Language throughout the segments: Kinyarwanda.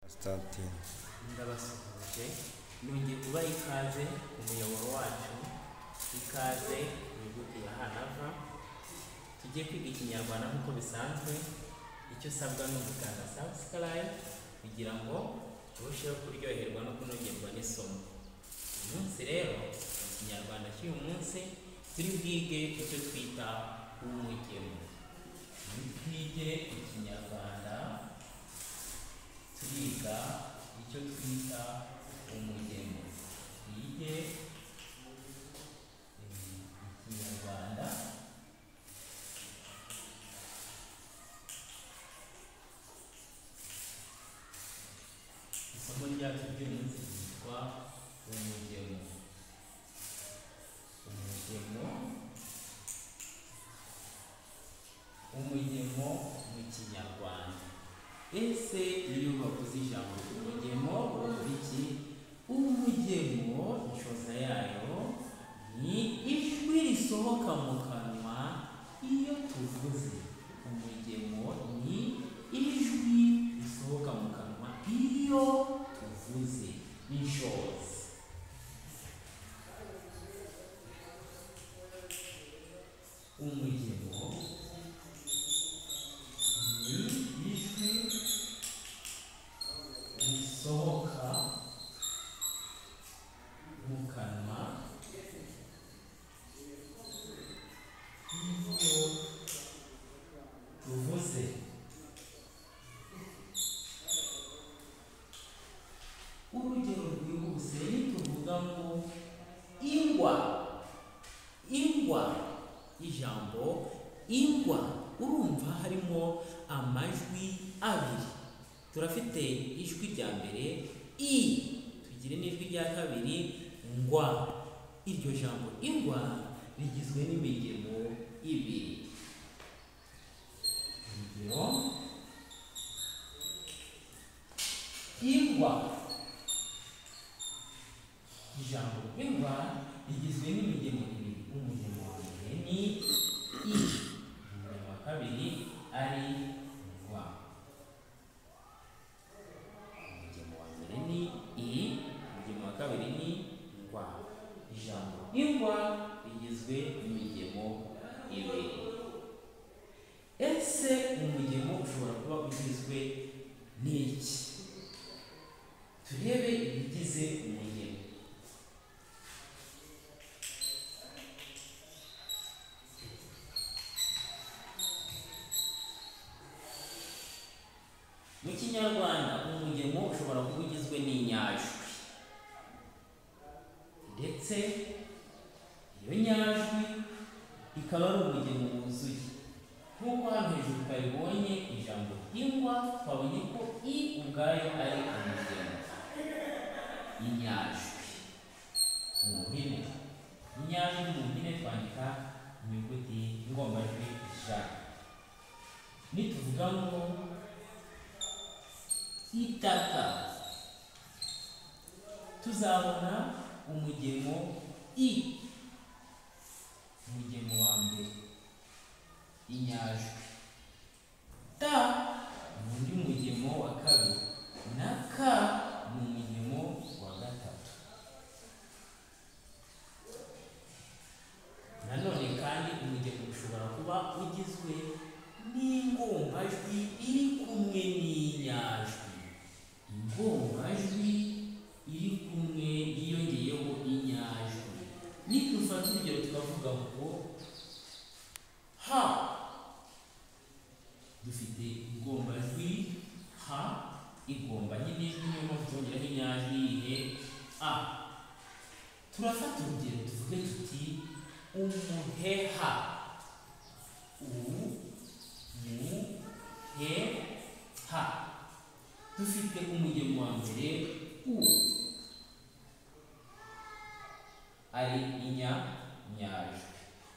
tuzatsinda ndabasuhuje nongeye kubaha ikaze ku muyoboro wacu ikaze mu nyuguti ya hanava tujye kwiga ikinyarwanda nk'uko bisanzwe icyo usabwa ni ugukanda subscribe kugira ngo turusheho kuryoherwa no kunogerwa n'isomo uyu munsi rero mu kinyarwanda cy'uyu munsi turi bwige icyo twita umugemo turi bwige ikinyarwanda twiga icyo twita umugemo twige eh, ikinyarwanda isomo ryacu ry'umunsi ryitwa umugemo umugemo umugemo mu kinyarwanda ese iyo bavuze ijambo umugemo bumva iki umugemo inshoza yayo ni ijwi risohoka mu kanwa iyo tuvuze umugemo ni ijwi risohoka mu kanwa iyo tuvuze inshoza umugemo ni ijwi risohoka mu kanwa iyo tuvuze urugero rwihuse nituvuga ngo ingwa ingwa ijambo ingwa urumva harimo amajwi abiri turafite ijwi rya mbere i tugire n'ijwi rya kabiri ngwa iryo jambo ingwa rigizwe n'imigemo ibiri urugero ingwa ijambo ingwa rigizwe n'imigemo ibiri umugemo wa mbere ni i umugemo wa kabiri ari ngwa umugemo wa mbere ni i umugemo wa kabiri ni ngwa ijambo ingwa rigizwe n'imigemo ibiri ese umugemo ushobora kuba ugizwe n'iki turebe ibigize umugemo mu kinyarwanda umugemo ushobora kuba ugizwe n'inyajwi ndetse iyo nyajwi ikaba ari umugemo wuzuye nk'uko hano hejuru twabibonye ijambo ingwa twabonye ko i ubwayo ari umugemo inyajwi mu mpine inyajwi mu mpine twandika inyuguti ingombajwi ja nituvuga ngo itaka tuzabona umugemo i umugemo wa mbere inyajwi ta ni undi mugemo wa kabiri na ka ni umugemo wa gatatu nanone kandi umugemo ushobora kuba ugizwe n'ingombajwi iri kumwe n'inyajwi ingombajwi iri kumwe yiyongeyeho inyajwi nidufata urugero tukavuga ngo ha dufite ingombajwi ha igomba nyine ijwi niyo mpamvu twongeraho inyajwi ihe a turafata urugero tuvuge tuti umuheha ubu he ha dufite umugemo wa mbere u ari inya nyajwi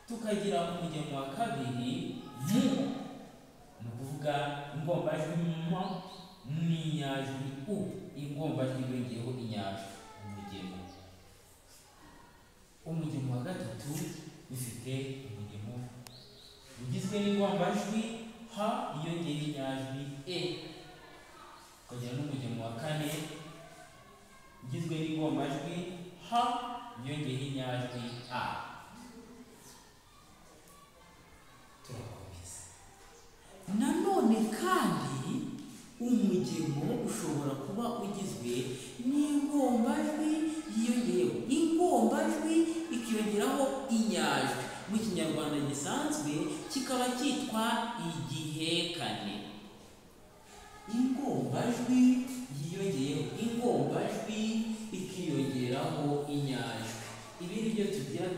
tukagira umugemo wa kabiri mu ni ukuvuga ingombajwi mu n'inyajwi u ingombajwi yongeyeho inyajwi umugemo umugemo wa gatatu dufite umugemo ugizwe n'ingombajwi ha yiyongera inyajwi e tukagira n'umugemo wa kane ugizwe n'igombajwi h yongeyeho inyajwi a turakomeza nanone kandi umugemo ushobora kuba ugizwe n'ingombajwi yiyongeyeho ingombajwi ikiyongeraho inyajwi mu kinyarwanda gisanzwe kikaba cyitwa igihekane ingombajwi yiyongeyeho ingombajwi ikiyongeraho inyajwi ibi ni byo tugira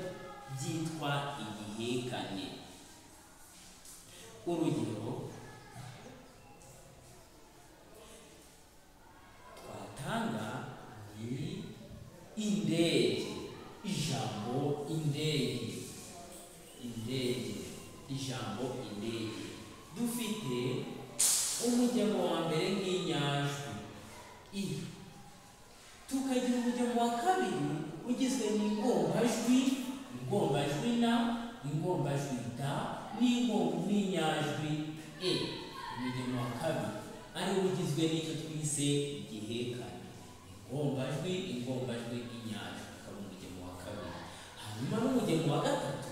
byitwa igihekane urugero twatanga ni indege ijambo indege indege ijambo indege dufite umujyamo wa mbere nk'inyajwi i tukagira umujyamo wa kabiri ugizwe n'ingombajwi ingombajwi na ingombajwi da n'ingo- n'inyajwi e umujyamo wa kabiri ariwo ugizwe n'icyo twise igihekane ingombajwi ingombajwi inyajwi ukaba umujyamo wa kabiri hanyuma n'umujyamo wa gatatu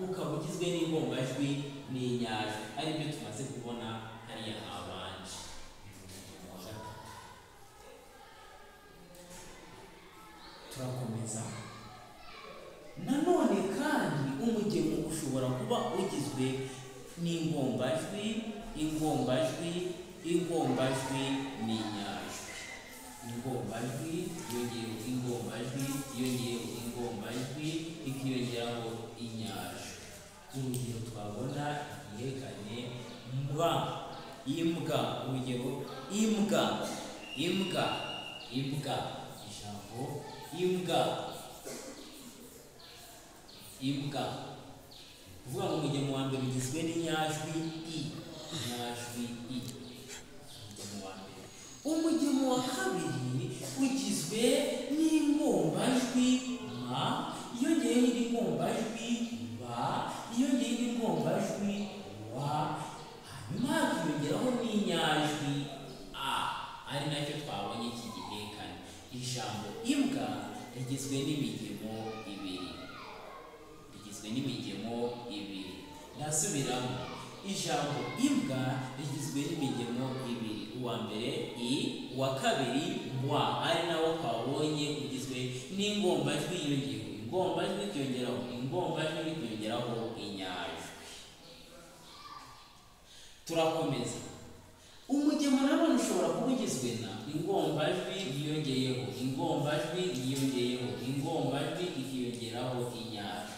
ukaba ugizwe n'ingombajwi n'inyajwi ari byo tumaze kubona hariya habanje Umujyamo wa gatatu. turakomeza nanone kandi umugemo ushobora kuba ugizwe n'ingombajwi ingombajwi ingombajwi n'inyajwi ingombajwi yongeyeho ingombajwi yongeyeho ingombajwi ikiyongeraho inyajwi urugero twabona yerekanye mbwa imbwa urugero imbwa imbwa imbwa ijambo imbwa imbwa uvuga ngo umugemo wa mbere ugizwe n'inyajwi i inyajwi i umugemo wa mbere umugemo wa kabiri ugizwe n'ingombajwi ma yongeyeho n'ingombajwi ba yongeyeho n'ingombajwi wa hanyuma hakiyongeraho n'inyajwi a ari nacyo twabonye iki gihekane ijambo imbwa rigizwe n'imigemo ibiri rigizwe n'imigemo ibiri ndasubiramo ijambo imbwa rigizwe n'imigemo ibiri uwa mbere i uwa kabiri wa ari nawo twabonye ugizwe n'ingombajwi yiyongeyeho ingombajwi ikiyongeraho ingombajwi ikiyongeraho inyajwi turakomeza umugemo nanone ushobora kuba ugizwe na ingombajwi yiyongeyeho ingombajwi yiyongeyeho ingombajwi ikiyongeraho inyajwi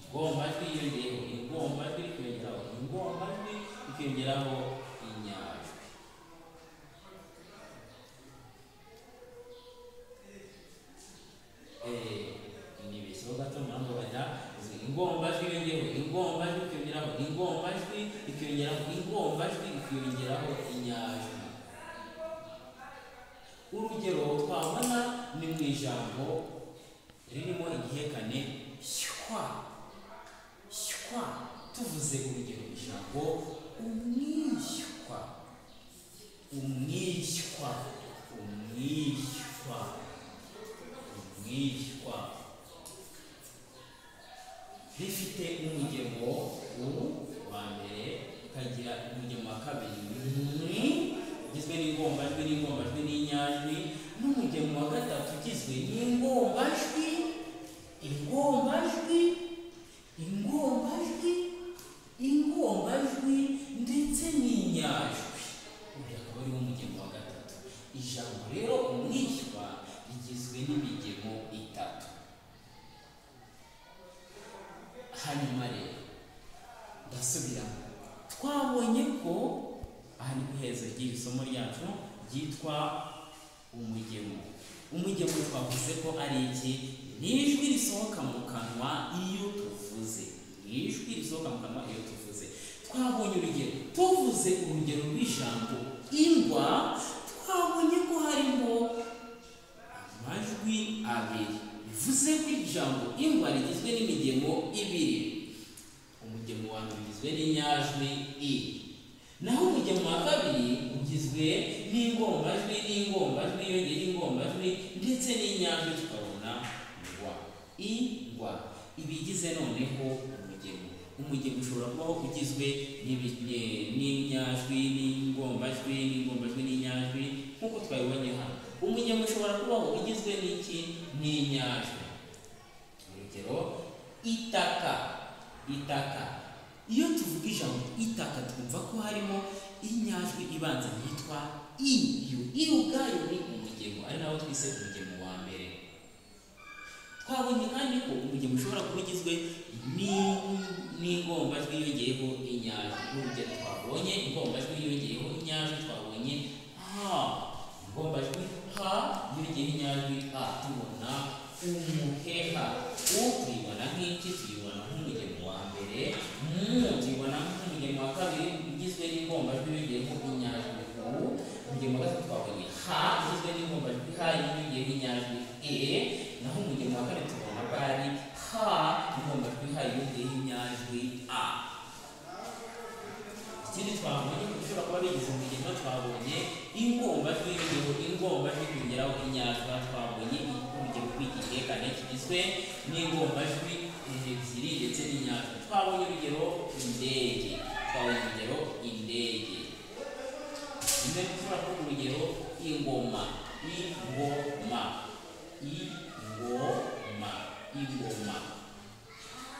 ingombajwi yiyongeyeho ingombajwi ikiyongeraho ingombajwi ikiyongeraho inyajwi Eh, nibeshyeho gato mpamvu bajya izi ingombajwi yiyongeyeho ingombajwi ikiyongeraho ingombajwi ikiyongeraho ingombajwi ikiyongeraho inyajwi urugero twabona ni mu ijambo ririmo igihekane shywa shywa tuvuze urugero ijambo umwishywa umwishywa umwishywa umwishywa rifite umugemo u wa mbere ukagira umugemo wa kabiri ni ugizwe n'ingombajwi n'ingombajwi n'inyajwi n'umugemo wa gatatu ugizwe n'ingombajwi ingombajwi ingombajwi ingombajwi ndetse n'inyajwi ubu akaba ariwo mugemo wa gatatu ijambo rero umwishywa rigizwe n'imigemo itatu hanyuma rero ndasubiramo twabonye ko aha ni ku iherezo ry'iri somo ryacu ryitwa umugemo umugemo twavuze ko ari iki ni ijwi risohoka mu kanwa iyo tuvuze ni ijwi risohoka mu kanwa iyo tuvuze twabonye urugero tuvuze urugero rw'ijambo ingwa twabonye ko harimo amajwi abiri bivuze ko ijambo ingwa rigizwe n'imigemo ibiri umugemo wa mbere ugizwe n'inyajwi i naho umugemo wa kabiri ugizwe igizwe n'ingombajwi n'ingombajwi yiyongera ingombajwi ndetse n'inyajwi tukabona ngwa i ngwa ibigize noneho umugemo umugemo ushobora kubaho ugizwe n'ibi- ne- n'inyajwi n'ingombajwi n'ingombajwi n'inyajwi nk'uko twabibonye hano umugemo ushobora kubaho ugizwe n'iki n'inyajwi urugero itaka itaka iyo tuvuga ijambo itaka twumva ko harimo inyajwi ibanza yitwa i iyo i ubwayo ni umugemo ari nawo twise umugemo wa mbere twabonye kandi ko umugemo ushobora kuba ugizwe ni- n'ingombajwi yiyongeyeho inyajwi urugero twabonye ingombajwi yiyongeyeho inyajwi twabonye ha ingombajwi ha yiyongeyeho inyajwi a tubona umuheha u tuyibona nk'iki tuyibona nk'umugemo wa mbere mu tuyibona nk'umugemo wa kabiri ugizwe n'ingombajwi yiyongeyeho inyajwi u umugemo wa gatatu twabonye ha ugizwe n'ingombajwi ha yiyongeyeho inyajwi e naho umugemo wa kane tubona ko ari ha ingombajwi ha yiyongeyeho inyajwi a ikindi twabonye ko dushobora kuba bigize umugemo twabonye ingombajwi y'urugero ingombajwi kongeraho inyajwi twabonye urugero rw'igihekane kigizwe n'ingombajwi ebyiri ndetse n'inyajwi twabonye urugero indege twabonye urugero indege rimwe dushobora kuvuga urugero ingoma ingoma ingoma ingoma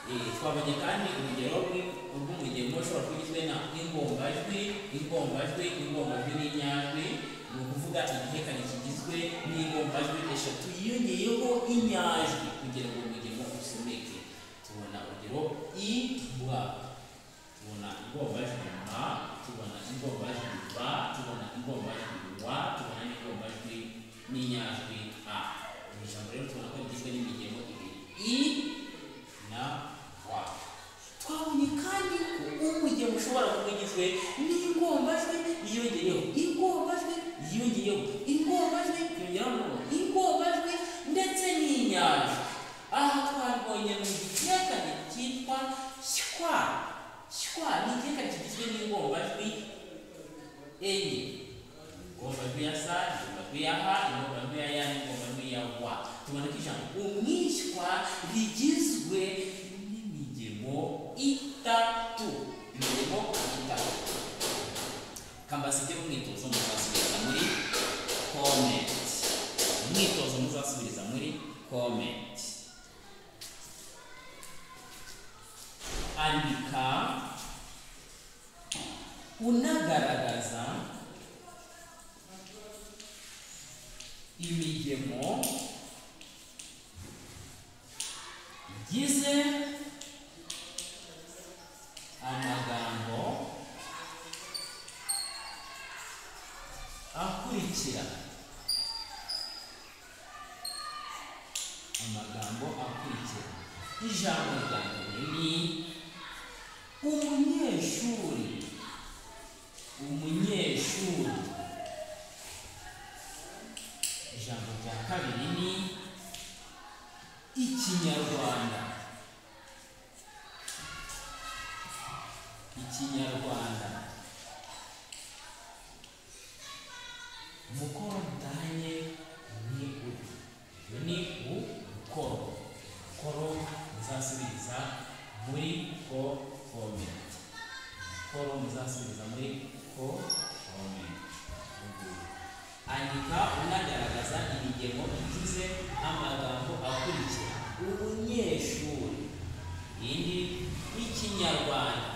Eh, twabonye kandi urugero rw'im- rw'umugemo ushobora kuba ugizwe na ingombajwi ingombajwi ingombajwi n'inyajwi ni ukuvuga igihekane kigizwe n'ingombajwi eshatu yiyongeyeho inyajwi kugira ngo umugemo usomeke tubona urugero ibwa tubona ingombajwi ma tubona ingombajwi ba tubona ingombajwi wa tubona n'ingombajwi n'inyajwi a iri jambo rero tubona ko rigizwe n'imigemo ibiri i na wa twabonye kandi ko umugemo ushobora kuba ugizwe n'ingombajwi yiyongeyeho ingombajwi yiyongeyeho ingombajwi yiyongeraho ingombajwi ndetse n'inyajwi aha twabonye mu gihekane cyitwa shwa shwa ni igihekane kigizwe n'ingombajwi enye ingombajwi ya sa ingombajwi ya ha ingombajwi ya ya ingombajwi ya wa tubona ko ijambo umwishywa rigizwe n'imigemo itatu imigemo itatu kambasijye umwitozo muzasubiriza muri comment umwitozo muzasubiriza muri comment andika unagaragaza imigemo igize amagambo akurikira amagambo akurikira ijambo rya mbere ni umunyeshuri umunyeshuri ijambo rya kabiri ni ikinyarwanda ikinyarwanda umukoro mutanye ni uyu uyu ni umukoro umukoro muzasubiza muri ko komenti umukoro muzasubiza muri ko komenti andika unagaragaza ibigemo bigize amagambo akurikira umunyeshuri indi ikinyarwanda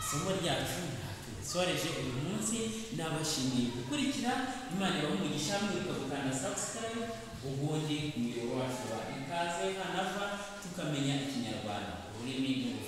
isomo ryacu tusoreje uyu munsi nabashimiye gukurikira imana ibaha umugisha mwibuka gukanda subscribe ubundi umuyoboro wacu wa ikaze hanava tukamenya ikinyarwanda ururimi n'ubumenyi